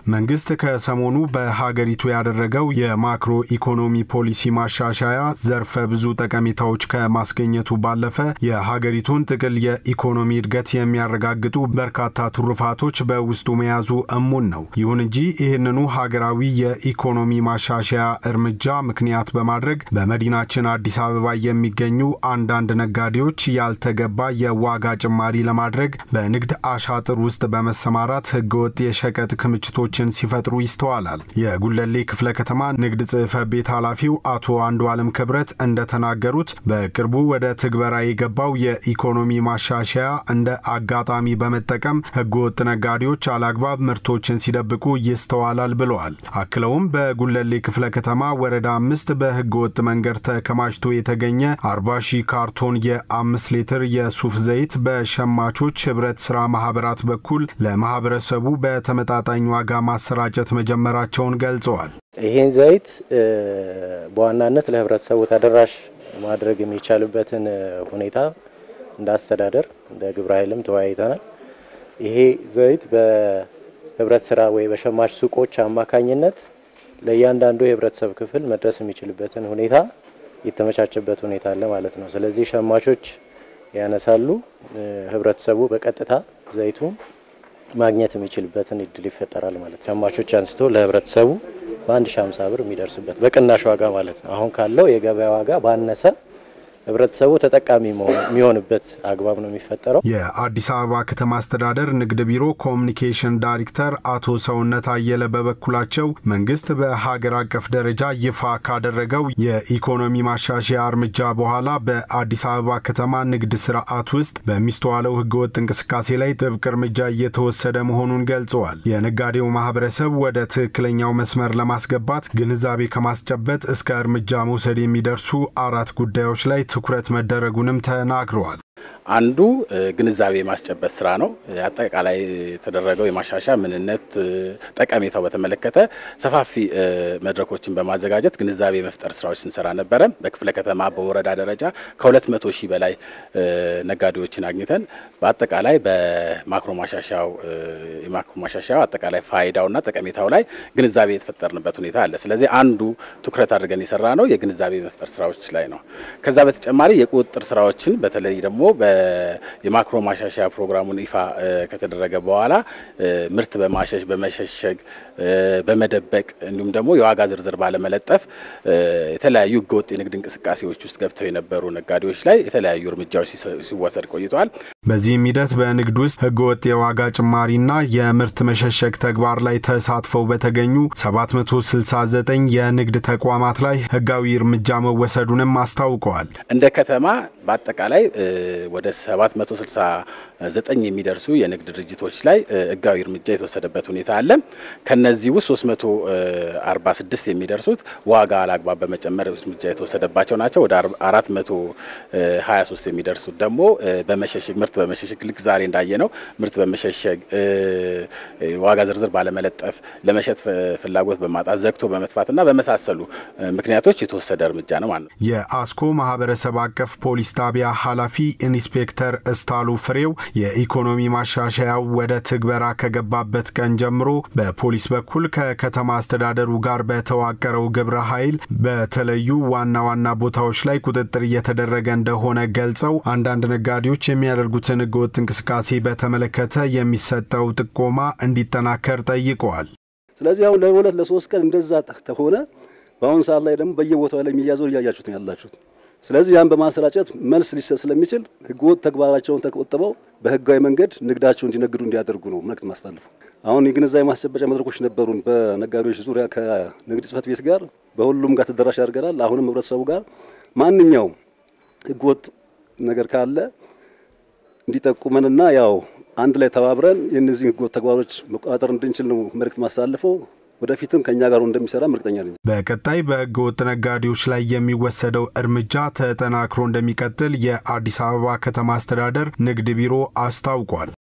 መንግስት ከሰሞኑ በሀገሪቱ ያደረገው የማክሮ ኢኮኖሚ ፖሊሲ ማሻሻያ ዘርፈ ብዙ ጠቀሜታዎች ከማስገኘቱ ባለፈ የሀገሪቱን ጥቅል የኢኮኖሚ እድገት የሚያረጋግጡ በርካታ ትሩፋቶች በውስጡ መያዙ እሙን ነው። ይሁን እንጂ ይህንኑ ሀገራዊ የኢኮኖሚ ማሻሻያ እርምጃ ምክንያት በማድረግ በመዲናችን አዲስ አበባ የሚገኙ አንዳንድ ነጋዴዎች ያልተገባ የዋጋ ጭማሪ ለማድረግ በንግድ አሻጥር ውስጥ በመሰማራት ህገወጥ የሸቀጥ ክምችቶችን ሲፈጥሩ ይስተዋላል። የጉለሌ ክፍለ ከተማ ንግድ ጽሕፈት ቤት ኃላፊው አቶ አንዱ አለም ክብረት እንደተናገሩት በቅርቡ ወደ ትግበራ የገባው የኢኮኖሚ ማሻሻያ እንደ አጋጣሚ በመጠቀም ህገወጥ ነጋዴዎች አላግባብ ምርቶችን ሲደብቁ ይስተዋላል ብለዋል። አክለውም በጉለሌ ክፍለ ከተማ ወረዳ አምስት በህገወጥ መንገድ ተከማችቶ የተገኘ አርባ ሺህ ካርቶን የአምስት ሊትር የሱፍ ዘይት በሸማቾች ህብረት ስራ ማህበራት በኩል ለማህበረሰቡ በተመጣጣኝ ዋጋ ማሰራጨት መጀመራቸውን ገልጸዋል። ይህን ዘይት በዋናነት ለህብረተሰቡ ተደራሽ ማድረግ የሚቻልበትን ሁኔታ እንደ አስተዳደር እንደ ግብረ ኃይልም ተወያይተናል። ይሄ ዘይት በህብረት ስራ ወይ በሸማች ሱቆች አማካኝነት ለእያንዳንዱ የህብረተሰብ ክፍል መድረስ የሚችልበትን ሁኔታ የተመቻቸበት ሁኔታ አለ ማለት ነው። ስለዚህ ሸማቾች ያነሳሉ፣ ህብረተሰቡ በቀጥታ ዘይቱን ማግኘት የሚችልበትን እድል ይፈጠራል ማለት ነው። ሸማቾች አንስቶ ለህብረተሰቡ በአንድ ሺ ሃምሳ ብር የሚደርስበት በቅናሽ ዋጋ ማለት ነው። አሁን ካለው የገበያ ዋጋ ባነሰ ህብረተሰቡ ተጠቃሚ የሚሆንበት አግባብ ነው የሚፈጠረው። የአዲስ አበባ ከተማ አስተዳደር ንግድ ቢሮ ኮሚኒኬሽን ዳይሬክተር አቶ ሰውነት አየለ በበኩላቸው መንግስት በሀገር አቀፍ ደረጃ ይፋ ካደረገው የኢኮኖሚ ማሻሻያ እርምጃ በኋላ በአዲስ አበባ ከተማ ንግድ ስርዓት ውስጥ በሚስተዋለው ህገወጥ እንቅስቃሴ ላይ ጥብቅ እርምጃ እየተወሰደ መሆኑን ገልጸዋል። የነጋዴው ማህበረሰብ ወደ ትክክለኛው መስመር ለማስገባት ግንዛቤ ከማስጨበጥ እስከ እርምጃ መውሰድ የሚደርሱ አራት ጉዳዮች ላይ ትኩረት መደረጉንም ተናግረዋል። አንዱ ግንዛቤ የማስጨበጥ ስራ ነው። አጠቃላይ የተደረገው የማሻሻያ ምንነት፣ ጠቀሜታው በተመለከተ ሰፋፊ መድረኮችን በማዘጋጀት ግንዛቤ መፍጠር ስራዎች ስንሰራ ነበረ። በክፍለ ከተማ በወረዳ ደረጃ ከሁለት መቶ ሺህ በላይ ነጋዴዎችን አግኝተን በአጠቃላይ በማክሮ ማሻሻያው የማክሮ ማሻሻያው አጠቃላይ ፋይዳውና ጠቀሜታው ላይ ግንዛቤ የተፈጠርንበት ሁኔታ አለ። ስለዚህ አንዱ ትኩረት አድርገን የሰራ ነው የግንዛቤ መፍጠር ስራዎች ላይ ነው። ከዛ በተጨማሪ የቁጥጥር ስራዎችን በተለይ ደግሞ የማክሮ ማሻሻያ ፕሮግራሙን ይፋ ከተደረገ በኋላ ምርት በማሸሽ በመሸሸግ በመደበቅ እንዲሁም ደግሞ የዋጋ ዝርዝር ባለመለጠፍ የተለያዩ ህገወጥ የንግድ እንቅስቃሴዎች ውስጥ ገብተው የነበሩ ነጋዴዎች ላይ የተለያዩ እርምጃዎች ሲወሰድ ቆይተዋል። በዚህም ሂደት በንግድ ውስጥ ህገወጥ የዋጋ ጭማሪና የምርት መሸሸግ ተግባር ላይ ተሳትፈው በተገኙ 769 የንግድ ተቋማት ላይ ህጋዊ እርምጃ መወሰዱንም አስታውቀዋል። እንደ ከተማ በአጠቃላይ ወደ 769 የሚደርሱ የንግድ ድርጅቶች ላይ ህጋዊ እርምጃ የተወሰደበት ሁኔታ አለ። ከነዚህ ውስጥ 346 የሚደርሱት ዋጋ አላግባብ በመጨመር እርምጃ የተወሰደባቸው ናቸው። ወደ 423 የሚደርሱት ደግሞ በመሸሸግ ምርት በመሸሸግ ልክ ዛሬ እንዳየ ነው ምርት በመሸሸግ ዋጋ ዝርዝር ባለመለጠፍ ለመሸጥ ፍላጎት በማጣት ዘግቶ በመጥፋትና በመሳሰሉ ምክንያቶች የተወሰደ እርምጃ ነው ማለት ነው። የአስኮ ማህበረሰብ አቀፍ ፖሊስ ጣቢያ ኃላፊ ኢንስፔክተር እስታሉ ፍሬው የኢኮኖሚ ማሻሻያው ወደ ትግበራ ከገባበት ቀን ጀምሮ በፖሊስ በኩል ከከተማ አስተዳደሩ ጋር በተዋቀረው ግብረ ኃይል በተለዩ ዋና ዋና ቦታዎች ላይ ቁጥጥር እየተደረገ እንደሆነ ገልጸው አንዳንድ ነጋዴዎች የሚያደርጉትን ህገወጥ እንቅስቃሴ በተመለከተ የሚሰጠው ጥቆማ እንዲጠናከር ጠይቀዋል። ስለዚህ አሁን ለሁለት ለሶስት ቀን እንደዛ ተሆነ። በአሁኑ ሰዓት ላይ ደግሞ በየቦታው ላይ የሚያዘው እያያችሁት ነው ያላችሁት። ስለዚህ ያን በማሰራጨት መልስ ሊሰጥ ስለሚችል ህገወጥ ተግባራቸውን ተቆጥበው በህጋዊ መንገድ ንግዳቸው እንዲነግዱ እንዲያደርጉ ነው መልእክት ማስተላለፉ። አሁን የግንዛቤ ማስጨበጫ መድረኮች ነበሩን በነጋዴዎች ዙሪያ ከንግድ ጽሕፈት ቤት ጋር በሁሉም ጋር ተደራሽ አድርገናል። አሁንም ህብረተሰቡ ጋር ማንኛውም ህገወጥ ነገር ካለ እንዲጠቁመንና ያው አንድ ላይ ተባብረን የእነዚህ ህገወጥ ተግባሮች መቆጣጠር እንድንችል ነው መልእክት ማስተላለፈው። ወደፊትም ከኛ ጋር እንደሚሰራ እርግጠኛ ነኝ። በቀጣይ በህገ ወጥ ነጋዴዎች ላይ የሚወሰደው እርምጃ ተጠናክሮ እንደሚቀጥል የአዲስ አበባ ከተማ አስተዳደር ንግድ ቢሮ አስታውቋል።